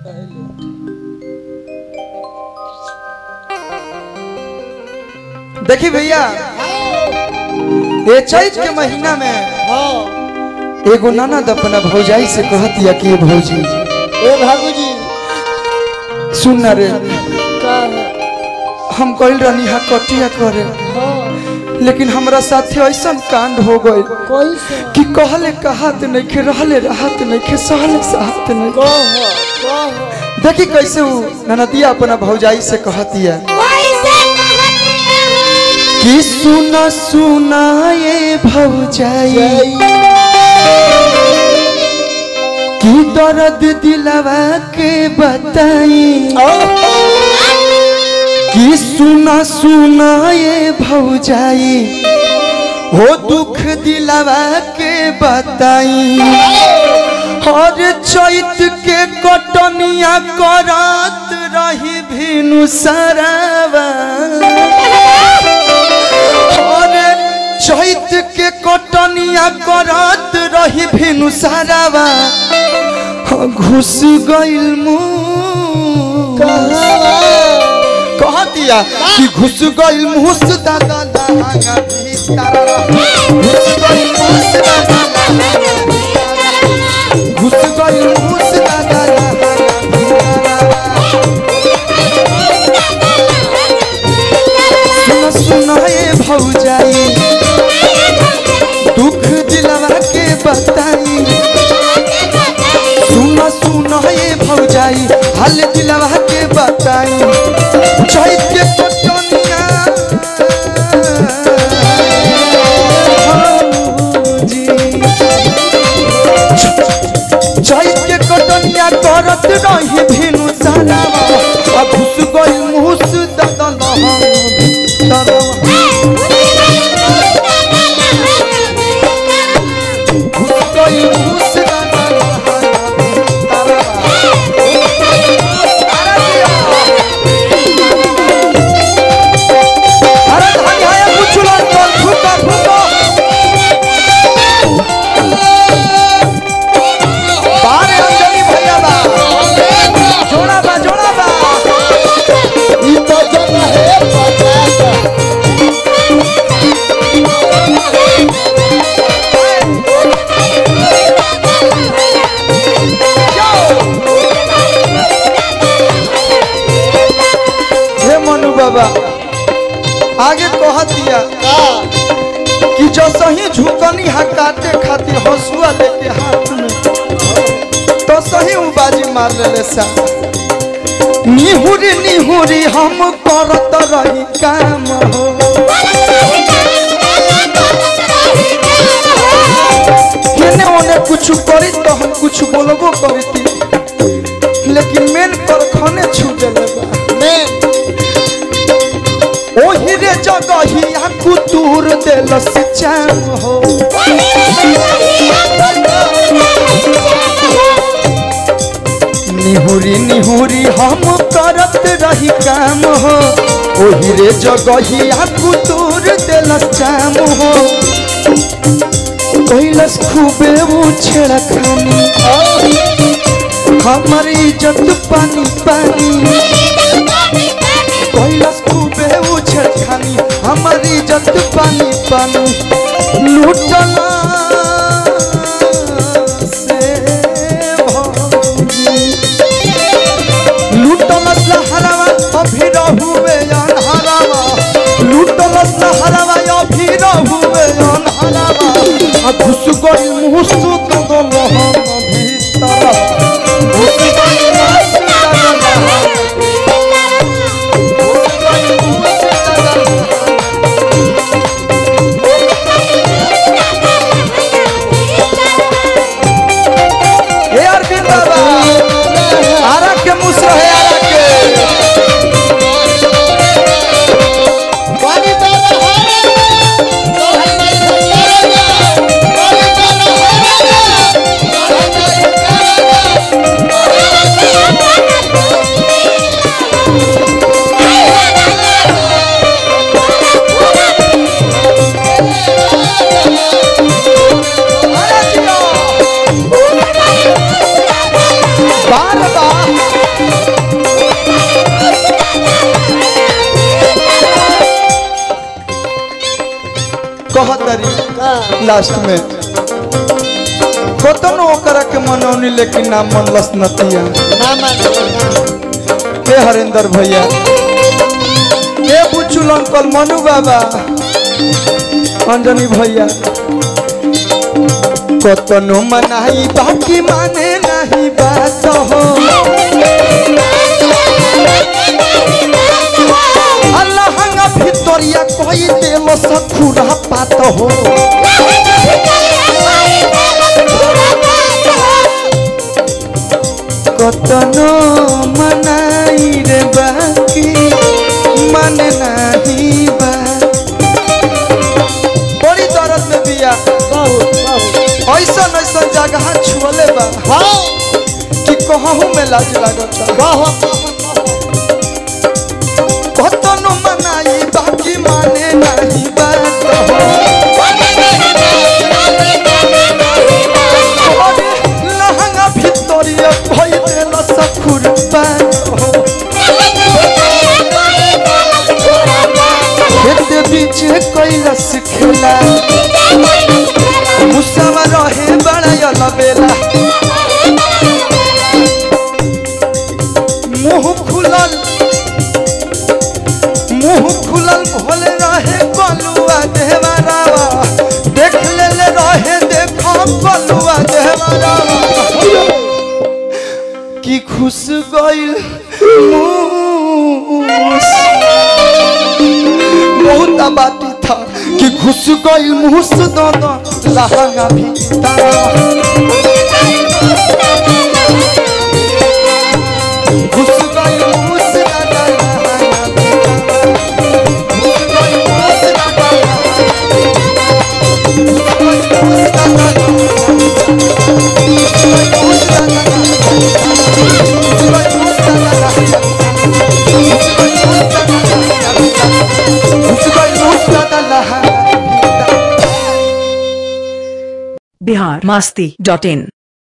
देखी भैया ये चैत के महीना में हाँ एगो ननद अपना भौजाई से कहत या कि ये भौजी ए भागू जी सुन ना रे का है हम कल रहनी हा कटिया करे हाँ लेकिन हमरा साथे ऐसा कांड हो गए कोई से कि कहले कहत नहीं खे रहले राहत नहीं खे सहले सहत नहीं कह कह देखी कैसे वो ननदिया अपना भौजाई से कहतिया कि सुना सुना ये भौजाई कि दर्द दिलवा के बताई कि सुना सुना ये भौजाई हो दुख दिलवा के बताई हर चैत के कटनिया करत रही भिनु सरवा हर चैत के कटनिया करत रही भिनु सरवा घुस गइल मुँह कह दिया कि घुस गइल मुस दादा लहंगा भीतर घुस गइल मुस दादा घुस गइल मुस दादा लहंगा सुन सुन ए भौजाई दुख दिलवा के बताई सुन सुन ए भौजाई हाल दिलवा के बताई चैत के पटनिया भौजी। चैत के कटनिया करत रही भिनु सरावा आ घुस गइल मुस ददन तरवा घुस गइल मुस ददन तरवा अरे धान हाया कुचुला कर फुका फुका बारे अंजलि भैया बा जोड़ा बा जोड़ा बा ई तो जन है पचास हे मनु बाबा आगे कह दिया का कि जो सही झुकनी हा काटे खातिर हंसुआ लेके हाथ में तो सही उ बाजी मार लेले सा निहुरी निहुरी हम करत रही काम हो केने ओने कुछ करी तो हम कुछ बोलबो करती लेकिन मेन कर खने छू देले बा मैं ओही रे जगहिया कुतूर देल सिचाम हो निहुरी निहुरी हम करत रही काम हो ओही रे जगहिया कुतूर देल चाम हो कैलस खूबे वो छेड़ा खानी हमर इज्जत पानी पानी कैलाश खूबे उछल खानी हमारी इज्जत पानी पानी लूटला से भौजी। लूटला सहरवा अभी रहुए अनहरवा लूटला सहरवा अभी रहुए अनहरवा आ घुस गइल मुँह सुत दल हम भीतर घुस गइल मुँह सुत दल हम हे अरविंद बाबा आरा के मुसरा है आरा के पानी डाला है तो हम नहीं करेगा पानी डाला है लास्ट में कतनो ओकरा के मनौनी लेकिन ना मनलस नतिया ना मान हे हरेंद्र भैया हे बुचुल अंकल मनु बाबा अंजनी भैया कतनो मनाई बाकी माने नहीं बात हो अल्लाह भितरिया कोई देव सखुरा पात हो कतनो मनाई रे बाकी मन नहीं बा बड़ी दर्द में बिया बहुत बहुत ऐसा ऐसा जगह छुअले बा हाँ कि कहूँ में लाज लागता बहुत कतनो मनाई बाकी माने नहीं बात हो अरे लहंगा भितरिया भई देला सखुर पात हो खेत बीच कैलस खेला मुसावा रहे बड़ा बेला मुंह खुलल मुंह खुलल भोले रहे कलुआ देहवारावा देख ले ले रहे देखो कलुआ देहवारावा की खुश गइल मूस बहुत आबादी था कि घुस गई मुस दोनों लहंगा भी घुस गई मुस दादा लहंगा भी घुस गई मुस दादा घुस गई मुस दादा घुस गई मुस दादा घुस गई मुस दादा घुस गई मुस दादा घुस गई मुस दादा लहंगा बिहार मस्ती डॉट इन